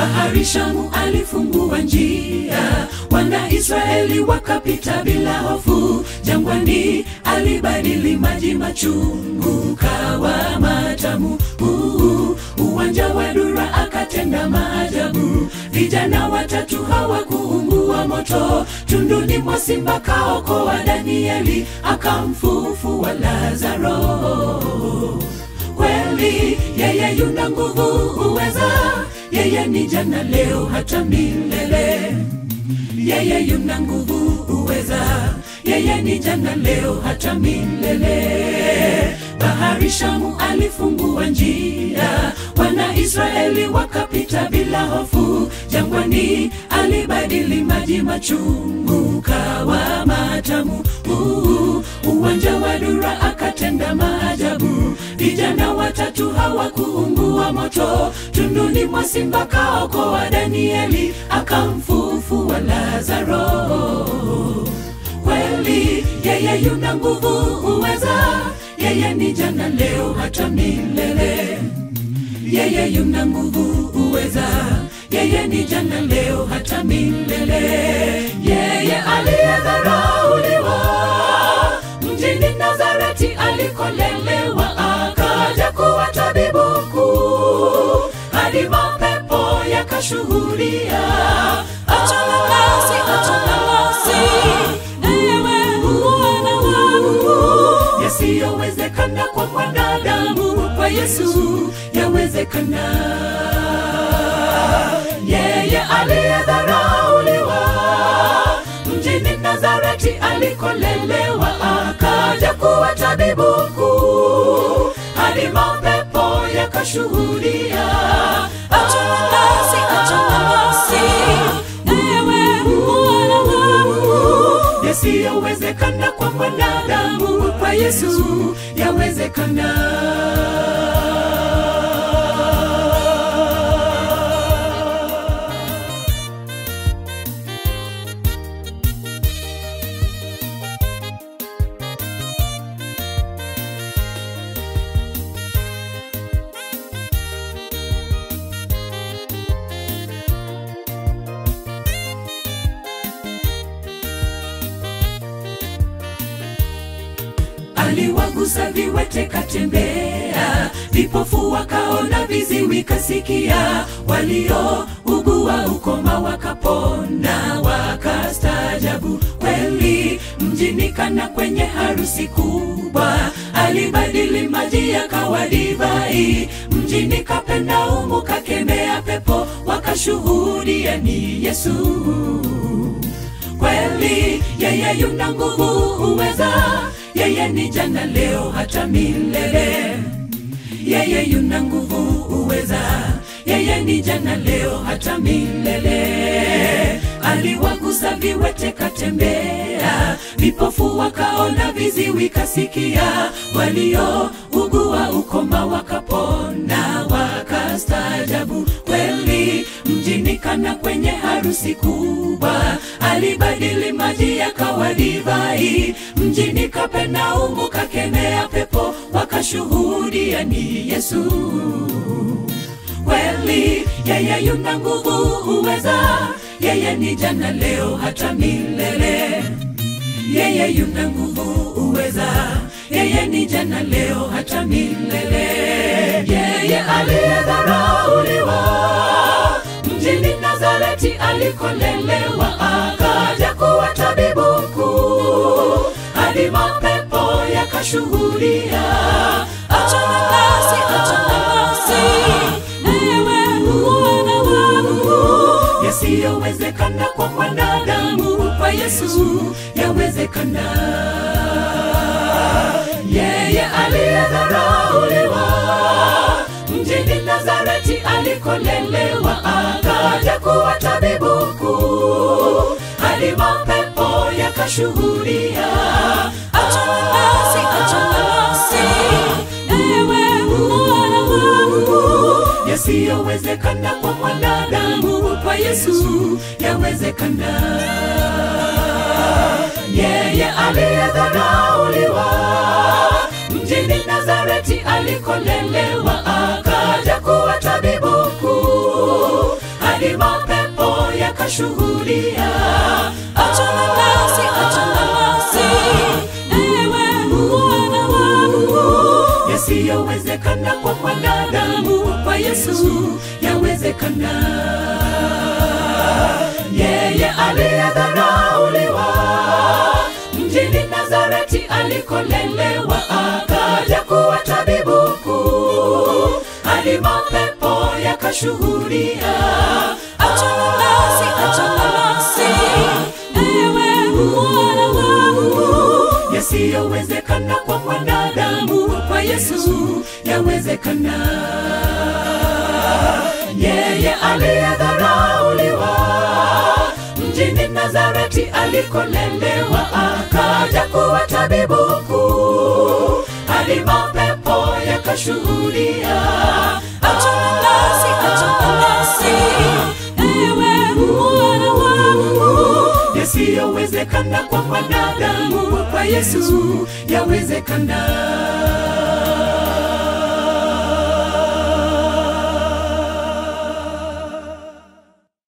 bahari Shamu alifungua njia, wana Israeli wakapita bila hofu. Jangwani alibadili maji machungu kawa matamu. Uh, uwanja wa Dura akatenda maajabu, vijana watatu hawakuungua moto. Tunduni mwa simba kaokoa Danieli, akamfufua Lazaro kweli yeye yuna nguvu uweza yeye ni jana leo hata milele yeye yuna nguvu uweza yeye ni jana leo hata milele bahari shamu alifungua njia wana israeli wakapita bila hofu jangwani alibadili maji machungu kawa matamu uh, uwanja wa dura akatenda maajabu vijana watatu hawakuungua moto tunduni mwa simba kaokoa danieli akamfufua lazaro kweli yeye yuna nguvu uweza yeye ni jana leo hata milele yeye yuna nguvu uweza yeye ni jana leo hata milele yeye aliyedharauliwa mjini nazareti alikolelewa akaja kuwa tabibu mkuu hadi mapepo yakashuhudia achana nasi achana nasi ewe mwana wa Mungu yasiyowezekana kwa mwanadamu kwa yesu yawezekana yeye aliyedharauliwa mjini nazareti alikolelewa akaja kuwa tabibu mkuu hadi mapepo yakashuhudia achana nasi achana nasi ewe mwana wa Mungu yasiyowezekana kwa mwanadamu kwa yesu yawezekana aliwagusa viwete katembea, vipofu wakaona, viziwi kasikia, waliougua ukoma wakapona, wakastaajabu kweli. Mjini Kana kwenye harusi kubwa, alibadili maji yakawa divai. Mjini Kapernaumu kakemea pepo, wakashuhudia ni Yesu kweli yeye yuna nguvu uweza yeye ni jana leo hata milele yeye yuna nguvu uweza yeye ni jana leo hata milele aliwagusa viwete katembea vipofu wakaona viziwi kasikia waliougua ukoma wakapona wakastaajabu kweli mjini kana kwenye harusi kubwa alibadili maji yakawa divai mjini kapernaumu kakemea pepo wakashuhudia ni yesu kweli yeye yuna nguvu uweza yeye ni jana leo hata milele yeye yuna nguvu uweza yeye ni jana leo hata milele yeye aliyedharauliwa mjini nazareti alikolelewa akaja kuwa tabibu mkuu hadi mapepo yakashuhudia achana nasi achana nasi ewe mwana wa Mungu yasiyowezekana kwa mwanadamu kwa yesu yawezekana yeye aliyedharauliwa mjini nazareti alikolelewa akaja kuwa tabibu mkuu hadi mapepo yakashuhudia achana nasi achana nasi ewe mwana wa Mungu yasiyowezekana kwa mwanadamu kwa yesu yawezekana yeye aliyedharauliwa mjini nazareti alikolelewa akaja kuwa tabibu mkuu hadi yakashuhudia. Achana nasi, achana nasi, ewe mwana wa Mungu. Yasiyowezekana kwa mwanadamu, kwa Yesu yawezekana. Yeye aliyedharauliwa mjini Nazareti alikolelewa, akaja kuwa tabibu mkuu, hadi mapepo yakashuhudia. Achana nasi, achana nasi, ewe mwana wa Mungu. Yasiyowezekana kwa mwanadamu, kwa Yesu yawezekana. Yeye aliyedharauliwa mjini Nazareti alikolelewa, akaja kuwa tabibu mkuu, hadi mapepo yakashuhudia. Achana nasi, achana nasi, ewe mwana wa Mungu. Yasiyowezekana kwa mwanadamu, kwa Yesu yawezekana.